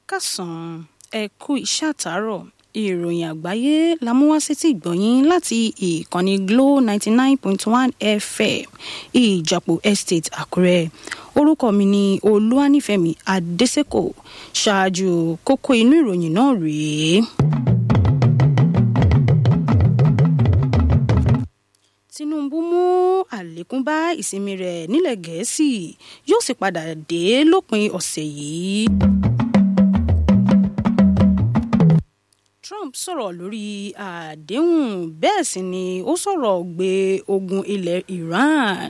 kásán ẹ kú iṣẹ́ àtàárọ̀ ìròyìn àgbáyé la mú wá sétí ìgbọ̀nyín láti ìkànnì Glo ninety nine point one FM ìjàpọ̀ estate Àkúrẹ́ orúkọ mi ni Olúwanífẹ̀mí Adésèkò ṣáájú kókó inú ìròyìn náà rèé. Tinubu mú àlékún bá ìsinmi rẹ̀ nílẹ̀ Gẹ̀ẹ́sì yóò sì padà dé lópin ọ̀sẹ̀ yìí. Trump sọ̀rọ̀ lórí àdéhùn bẹ́ẹ̀ sì ni ó sọ̀rọ̀ gbé ogun ilẹ̀ Iran.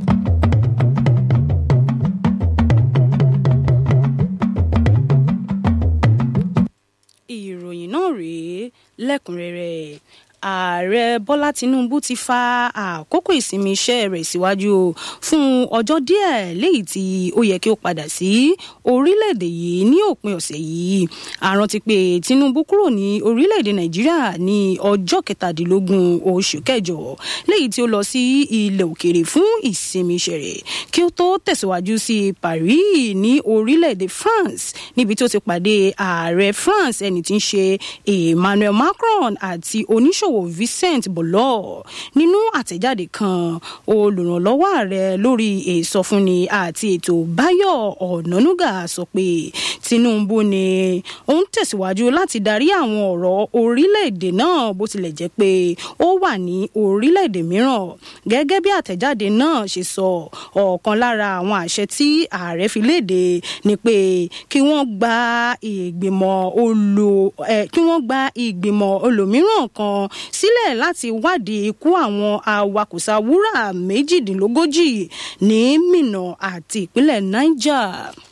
ìròyìn náà rèé lẹ́kùnrẹ́rẹ́ ààrẹ bọ́lá tinubu ti fa àkókò ìsinmi iṣẹ́ rẹ̀ síwájú fún ọjọ́ díẹ̀ léyìí tí ó yẹ kí ó padà sí orílẹ̀-èdè yìí ní òpin ọ̀sẹ̀ yìí àrántí pé tinubu kúrò ní orílẹ̀-èdè nàìjíríà ní ọjọ́ kẹtàdínlógún oṣù kẹjọ léyìí tí ó lọ sí ilẹ̀ òkèèrè fún ìsinmi iṣẹ́ rẹ̀ kí ó tó tẹ̀síwájú sí paris ní orílẹ̀-èdè france níbi tí ó ti pàdé ààrẹ france ẹni tí ń ṣe emmanuel macron àti oníṣòwò oníṣòwò Vincent Bolo nínú àtẹ̀jáde kan olùrànlọ́wọ́ ààrẹ lórí ìsọfúnni àti ètò Báyọ̀ Ọ̀nànúgà sọ pé Tinubu ni ó ń tẹ̀síwájú láti darí àwọn ọ̀rọ̀ orílẹ̀-èdè náà bó tilẹ̀ jẹ́ pé ó wà ní orílẹ̀-èdè mìíràn gẹ́gẹ́ bí àtẹ̀jáde náà ṣe sọ ọ̀kan lára àwọn àṣẹ tí ààrẹ fi léde ni pé kí wọ́n gba ìgbìmọ̀ olò kí wọ́n gba ìgbìmọ̀ olòmíràn kan sílẹ̀ láti wádìí ikú àwọn awakùsà wúrà méjìdínlógójì ní Minna àti ìpínlẹ̀ Niger.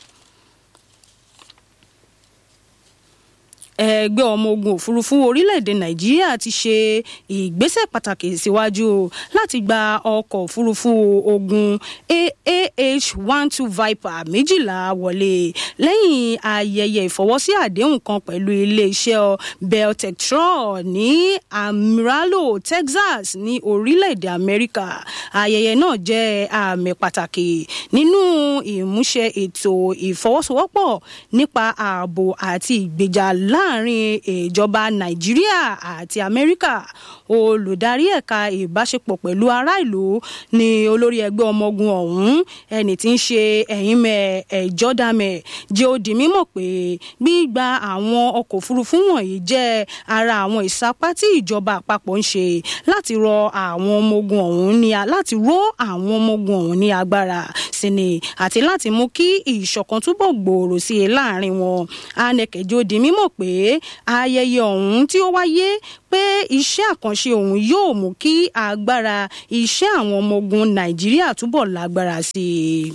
ẹgbẹ́ ọmọ ogun òfurufú orílẹ̀-èdè nàìjíríà ti ṣe ìgbésẹ̀ pàtàkì síwájú láti gba ọkọ̀ òfurufú ogun AAH one two Viper méjìlá wọlé lẹ́yìn ayẹyẹ ìfọwọ́sí àdéhùn kan pẹ̀lú iléeṣẹ́ Beltectron ní Amarillo Texas ní orílẹ̀-èdè Amẹ́ríkà ayẹyẹ náà jẹ́ àmì pàtàkì nínú ìmúṣẹ ètò ìfọwọ́sowọ́pọ̀ nípa ààbò àti ìgbèjà láàrin láàrin ìjọba nàìjíríà àti amẹ́ríkà olùdarí ẹ̀ka ìbáṣepọ̀ pẹ̀lú ará ìlú ni olórí ẹgbẹ́ ọmọ ogun ọ̀hún ẹni tí ń ṣe ẹ̀yìnmẹ̀ ẹ̀jọ́dàmẹ̀ jẹ́ ó di mímọ̀ pé gbígba àwọn ọkọ̀ òfurufú wọ̀nyí jẹ́ ara àwọn ìsapá tí ìjọba àpapọ̀ ń ṣe láti rọ àwọn ọmọ ogun ọ̀hún ní láti ró àwọn ọmọ ogun ọ̀hún ní agbára sí ni àti láti mú kí ìṣọ̀kan túbọ̀ gbòòrò sí i láàrin wọn anẹkẹjọ di mímọ̀ pé ayẹyẹ ọ̀hún tí ó wáyé pé iṣẹ́ àkànṣe ọ̀hún yóò mú kí agbára iṣẹ́ àwọn ọmọ ogun nàìjíríà túbọ̀ lágbára sí i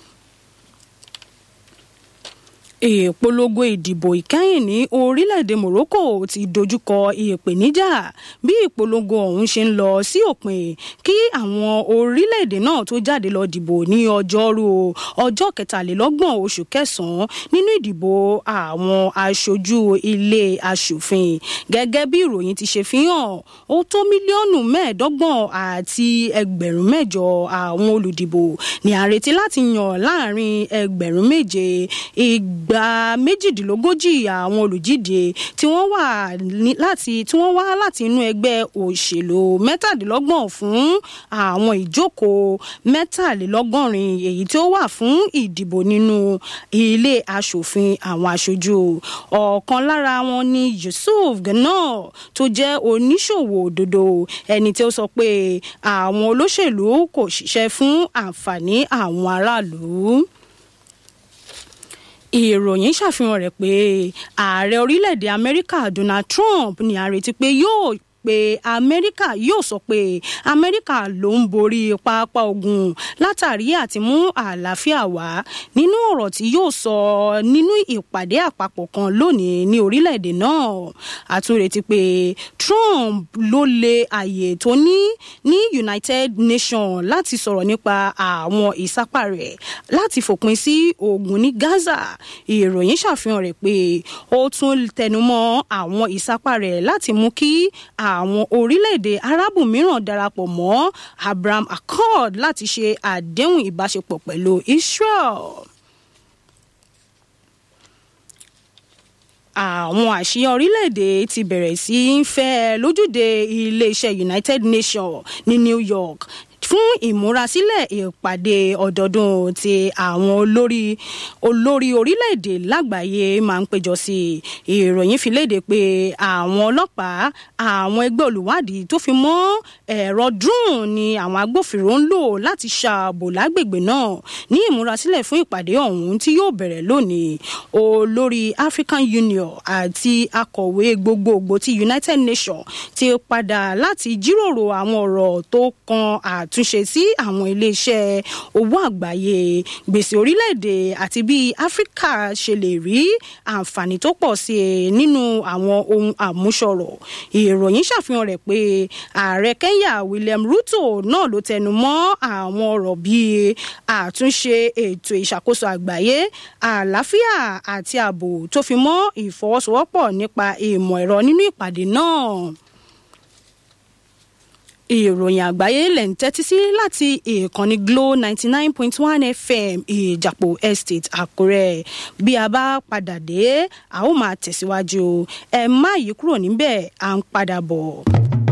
ìpolongo ìdìbò ìkẹyìn ní orílẹ̀-èdè Morocco ti dojúkọ ìpèníjà bí ìpolongo ọ̀hún ṣe ń lọ sí òpin kí àwọn orílẹ̀-èdè náà tó jáde lọ dìbò ní ọjọ́rú ọjọ́ kẹtàlélọ́gbọ̀n oṣù kẹsàn-án nínú ìdìbò àwọn aṣojú ilé aṣòfin gẹ́gẹ́ bí ìròyìn ti ṣe fi hàn ó tó mílíọ̀nù mẹ́ẹ̀ẹ́dọ́gbọ̀n àti ẹgbẹ̀rún mẹ́jọ àwọn olùdìbò ní a retí láti yàn láàrin ẹgbẹ̀rún méje ìgbà ìgbà méjìdínlógójì àwọn olùdíje tí wọ́n wà láti tí wọ́n wá láti inú ẹgbẹ́ òṣèlú mẹ́tàdínlọ́gbọ̀n fún àwọn ìjókòó mẹ́tàlélọ́gọ́rin èyí tí ó wà fún ìdìbò nínú ilé aṣòfin àwọn aṣojú ọ̀kan lára wọn ni Yusuf Gana tó jẹ́ oníṣòwò òdodo ẹni tí ó sọ pé àwọn olóṣèlú kò ṣiṣẹ́ fún àǹfààní àwọn aráàlú ìròyìn ṣàfihàn rẹ̀ pé ààrẹ orílẹ̀-èdè amẹ́ríkà donald trump ní a retí pé yóò pé amẹ́ríkà yóò sọ pé amẹ́ríkà ló ń borí pápá ogun látàrí àti mú àlàáfíà wá nínú ọ̀rọ̀ tí yóò sọ nínú ìpàdé àpapọ̀ kan lónìí ní orílẹ̀-èdè náà àtúnretí pé Trump ló lé àyè tó ní ní United Nations láti sọ̀rọ̀ nípa àwọn ìsápá rẹ̀ láti fòpin sí ogun ní Gaza ìròyìn ṣàfihàn rẹ̀ pé ó tún tẹnumọ́ àwọn ìsápá rẹ̀ láti mú kí àwọn orílẹ̀-èdè arábù mìíràn darapọ̀ mọ́ Abraham Accord láti ṣe àdéhùn ìbáṣepọ̀ pẹ̀lú Israel. àwọn àṣeyàn orílẹ̀-èdè ti bẹ̀rẹ̀ sí í fẹ́ lójúde iléeṣẹ́ united nations ní new york fún ìmúrasílẹ̀ ìpàdé ọdọọdún tí àwọn olórí olórí orílẹ̀-èdè lágbàáyé máa ń péjọ sí ìròyìn fi léde pé àwọn ọlọ́pàá àwọn ẹgbẹ́ olùwádìí tó fi mọ́ ẹ̀rọ drone ni àwọn agbófinró ń lò láti ṣààbò lágbègbè náà ní ìmúrasílẹ̀ fún ìpàdé ọ̀hún tí yóò bẹ̀rẹ̀ lónìí olórí african union àti akọ̀wé gbogbogbò ti united nations ti padà láti jíròrò àwọn ọ̀rọ̀ tó kan àt àtúnṣe sí àwọn iléeṣẹ́ owó àgbáyé gbèsè orílẹ̀-èdè àti bí áfíríkà ṣe lè rí àǹfààní tó pọ̀ sí i nínú àwọn ohun àmúṣọrọ̀ ìròyìn ṣàfihàn rẹ̀ pé ààrẹ kenya william ruto náà ló tẹnu mọ́ àwọn ọ̀rọ̀ bíi àtúnṣe ètò ìṣàkóso àgbáyé àlàáfíà àti ààbò tó fi mọ́ ìfọwọ́sowọ́pọ̀ nípa ìmọ̀ ẹ̀rọ nínú ìpàdé náà ìròyìn àgbáyé lẹ̀ ń tẹ́tí sí láti ìkànnì glo ninety nine point one fm ìjàpọ̀ estate àkúrẹ́ bí a bá padà dé a ó máa tẹ̀síwájú ẹ má yí kúrò níbẹ̀ à ń padà bọ̀.